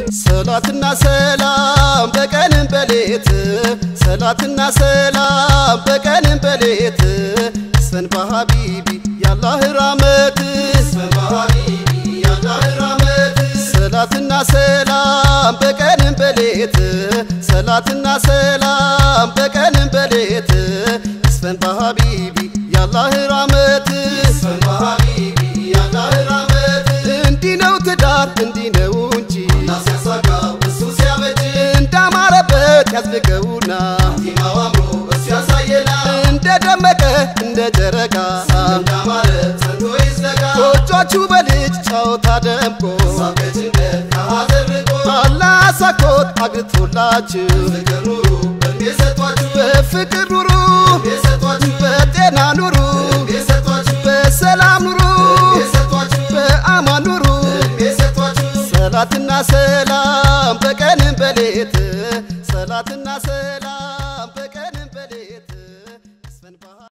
ሰላትና ሰላም በቀንም በሌት ሰላትና ሰላም በቀንም በሌት ስፈን በሀቢቢ ያላህ ራመት ስፈን በሀቢቢ ያላህ ራመት ሰላትና ሰላም በቀንም በሌት ሰላትና ሰላም በቀንም በሌት ስፈን በሀቢቢ ያላህ ራመት ስፈን በሀቢቢ ያላህ ራመት እንዲህ ነው ትዳር እንዲህ ነው እንጂ ሲያሳጋው እሱ ሲያበጅ እንዳማረበት ያዝልቀውና ቲማው አምሮ እሱ ያሳየና እንደደመቀ እንደ ጨረቃ እንዳማረ ጸንቶ ይዝለቃ ጎጆቹ በልጅ ጨዋታ ደምቆ ሳቀጭንቀት ከሐዘን ርቆ አላህ አሳኮት አግርቶላችሁ ፍቅር ኑሩ በእድሜ ሰጧችሁ በፍቅር ኑሩ በእድሜ ሰጧችሁ በጤና ኑሩ በእድሜ ሰጧችሁ በሰላም ኑሩ በእድሜ ሰጧችሁ በአማን ኑሩ በእድሜ ሰጧችሁ ሰላትና ሰላም በቀንም በሌት ሰላትና ሰላም